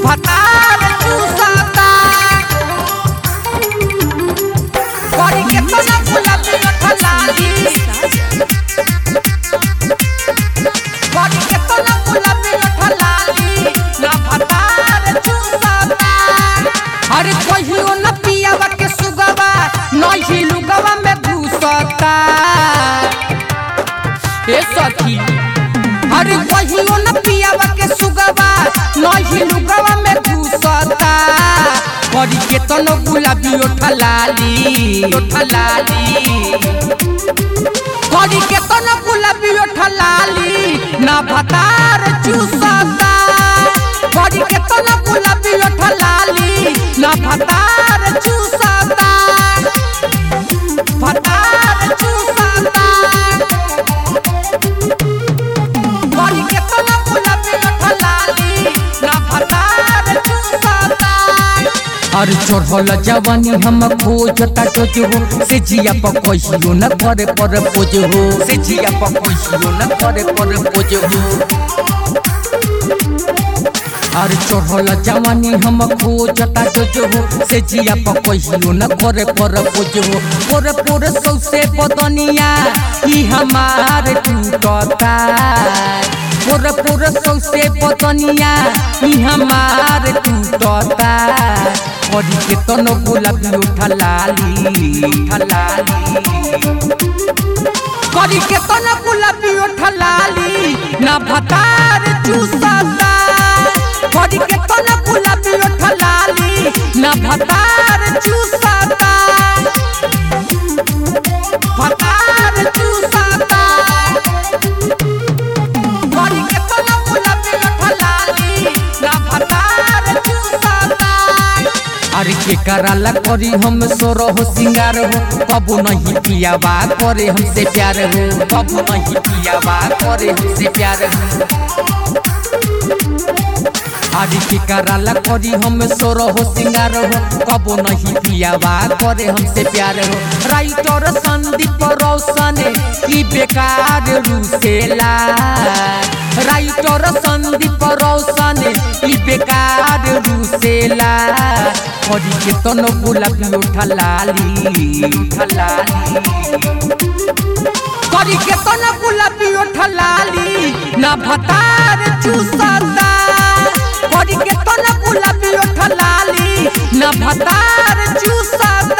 भतार चूसता करी के तो ना गुलाबी लठलाली करी के तो ना गुलाबी लठलाली ना भतार चूसता अरे कहियो न पियावा के सुगवा नहीं लुगवा में घुसता ए सखी अरे कहियो न पियावा के सुगवा नहीं लुगवा में घुसता करी के तो न गुलाबी ओठलाली ओठलाली करी के तो न गुलाबी ओठलाली ना भतार चूसता करी के तो न गुलाबी ओठलाली ना भतार चूसता भतार चूसता करी के तो न गुलाबी ओठलाली ना भतार चूसता और चढ़ल जवानी हम खोजता टोज हो से जिया पर कहियो न करे पर पोज हो से जिया पर कहियो न करे पर पोज हो और चढ़ल जवानी हम खोजता टोज हो से जिया पर कहियो न करे पर पोज हो पोरे पोरे सौसे बदनिया ई हमार टूटता पोरे पोरे सौसे बदनिया ई हमार टूटता करी के तनो गुलाबी उठलाली उठलाली करी के तो न गुलाबी ओठलाली ना भतार चूसता करी के तो न गुलाबी ओठलाली ना भतार चूसता भतार चूसता करी के तो न गुलाबी ओठलाली ना भतार चूसता अरे के कराला करी हम सोरो हो सिंगार हो कबू नहीं पियावा करे हमसे प्यार हो कबू नहीं पियावा करे हमसे प्यार हो अरे के कराला करी हम सोरो हो सिंगार हो कबू नहीं पियावा करे हमसे प्यार हो राइटर संदीप रोशन ई बेकार रूसेला राइटर संदीप रोशन ई बेकार रूसेला करी के तनो गुलाबी उठलाली उठलाली करी के तो न गुलाबी ओठलाली ना भतार चूसता करी के तो न गुलाबी ओठलाली ना भतार चूसता